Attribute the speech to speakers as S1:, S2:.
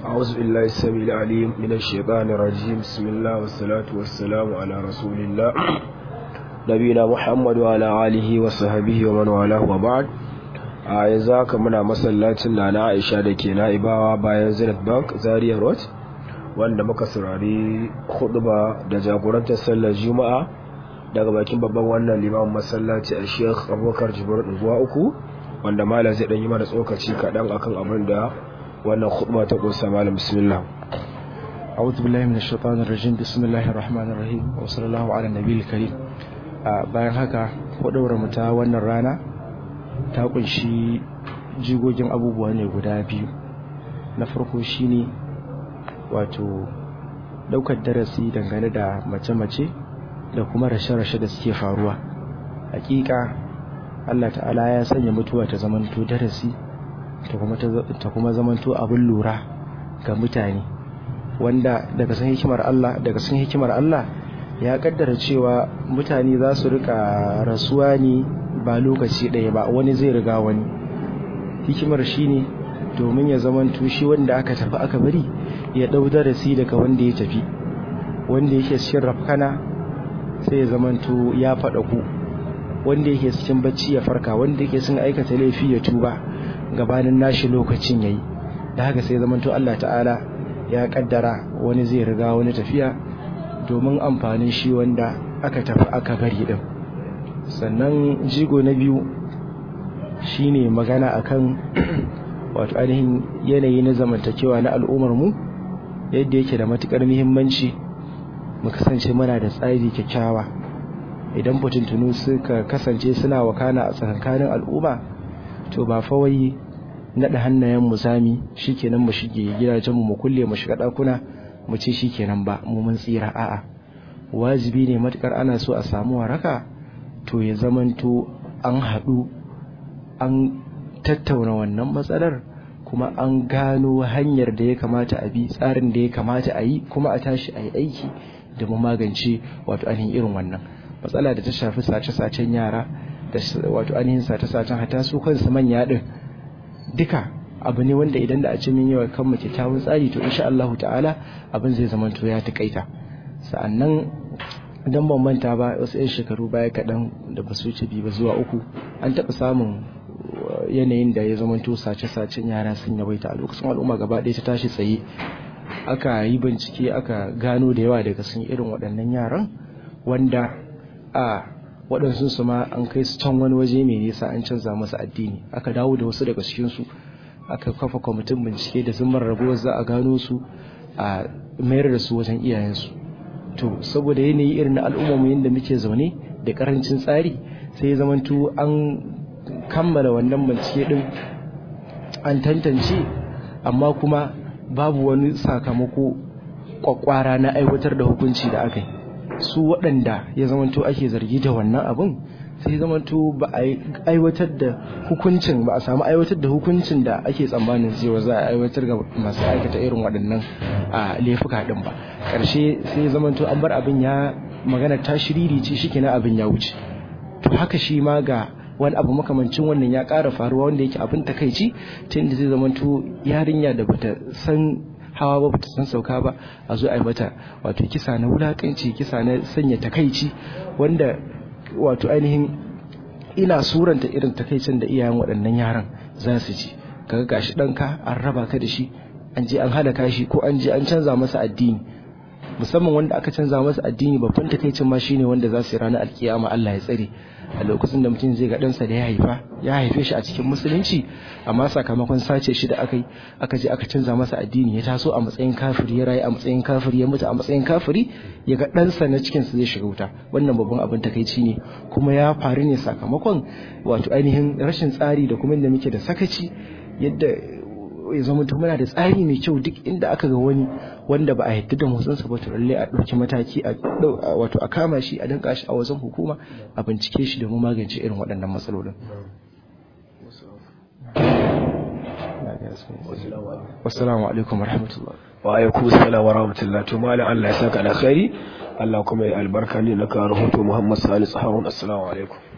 S1: أعوذ بالله السميع العليم من الشيطان الرجيم بسم الله والصلاة والسلام على رسول الله نبينا محمد وعلى آله وصحبه ومن والاه وبعد a yanzu haka muna masallacin na na Aisha da ke na'ibawa bayan Zenith Bank Zaria Road wanda muka saurari huduba da jagorantar sallar Juma'a daga bakin babban wannan limamin masallaci a Sheikh Abubakar Jibril zuwa uku wanda malam zai dan yi mana tsokaci kaɗan akan abin da wannan khutba ta kunsa malam bismillah
S2: أعوذ بالله من الشيطان الرجيم بسم الله الرحمن الرحيم وصلى الله على النبي الكريم bayan haka hudawar mu ta wannan rana ta kunshi jigogin abubuwa ne guda biyu na farko shine wato daukar darasi dangane da mace-mace da kuma rashe-rashe da suke faruwa hakika Allah ta'ala ya sanya mutuwa ta zamanto darasi ta kuma zamanto abin lura ga mutane wanda daga san hikimar Allah daga san hikimar Allah ya kaddara cewa mutane za su rika rasuwa ne ba lokaci ɗaya ba wani zai riga wani hikimar shine domin ya zamanto shi wanda aka tafi aka bari ya ɗau darasi daga wanda ya tafi wanda yake cikin rafkana sai ya zamanto ya faɗa ku wanda yake cikin bacci ya farka wanda yake cikin aikata laifi ya tuba gabanin nashi lokacin yayi da haka sai zamanto Allah ta'ala ya kaddara wani zai riga wani tafiya domin amfanin shi wanda aka tafi aka bari din sannan jigo na biyu shine magana akan wato ainihin yanayi na zamantakewa na al'ummar mu yadda yake da matukar muhimmanci mu kasance muna da tsari kyakkyawa idan fitintunu suka kasance suna wakana a tsakankanin al'umma to ba fa wai naɗa hannayen mu sami shikenan mu shige gidajen mu mu kulle mu shiga ɗakuna mu ce shikenan ba mu mun tsira a'a wajibi ne matukar ana so a samu waraka to ya zamanto an haɗu an tattauna wannan matsalar kuma an gano hanyar da ya kamata a bi tsarin da ya kamata a yi kuma a tashi a yi aiki da mu magance wato ainihin irin wannan matsala da ta shafi sace-sacen yara da wato ainihin sace-sacen hata su kansu manya din duka abu ne wanda idan da a ce min yawa kan mu kyakkyawan tsari to insha Allah ta'ala abin zai zama to ya takaita sa'annan idan ban manta ba wasu 'yan shekaru baya kaɗan da ba su wuce biyu ba zuwa uku an taɓa samun yanayin da ya zama to sace-sacen yara sun yawaita a lokacin al'umma gaba ɗaya ta tashi tsaye aka yi bincike aka gano da yawa daga sun irin waɗannan yaran wanda a waɗansu su ma an kai su can wani waje mai nisa an canza masa addini aka dawo da wasu daga cikinsu aka kafa kwamitin bincike da zumar rabuwar za a gano su a mayar da su wajen iyayensu to saboda yanayi irin na al'ummarmu yadda muke zaune da karancin tsari sai ya zamanto an kammala wannan bincike din an tantance amma kuma babu wani sakamako kwakwara na aiwatar da hukunci da aka yi su waɗanda ya zamanto ake zargi da wannan abin sai zamanto ba a aiwatar da hukuncin ba a samu aiwatar da hukuncin da ake tsammanin cewa za a aiwatar ga masu aikata irin waɗannan a laifuka ɗin ba ƙarshe sai zamanto an bar abin ya magana ta shiriri ce shi kenan abin ya wuce to haka shi ma ga wani abu makamancin wannan ya ƙara faruwa wanda yake abin takaici ta inda zai zamanto yarinya da bata san hawa ba bata san sauka ba a zo a yi mata wato kisa na wulakanci kisa na sanya takaici wanda wato ainihin ina suranta irin takaicin da iyayen waɗannan yaran za su ji kaga gashi ɗanka an raba ka da shi an je an halaka shi ko an je an canza masa addini musamman wanda aka canza masa addini babban takaicin ma shine wanda za su yi ranar alkiyama Allah ya tsare a lokacin da mutum zai ga ɗansa da ya haifa ya haife shi a cikin musulunci amma sakamakon sace shi da aka yi aka je aka canza masa addini ya taso a matsayin kafiri ya rayu a matsayin kafiri ya mutu a matsayin kafiri ya ga ɗansa na cikin su zai shiga wuta wannan babban abin takaici ne kuma ya faru ne sakamakon wato ainihin rashin tsari da kuma inda muke da sakaci yadda ya zama muna da tsari mai kyau duk inda aka ga wani wanda ba a yadda da motsinsa ba to lalle a ɗauki mataki a wato a kama shi a danka shi a wajen hukuma a bincike shi domin magance irin waɗannan matsalolin wassalamu alaikum warahmatullahi
S1: wa alaikum assalam wa rahmatullahi to malam Allah ya saka alkhairi Allah kuma ya albarka ne na ka rahoto Muhammad Salisu Harun assalamu alaikum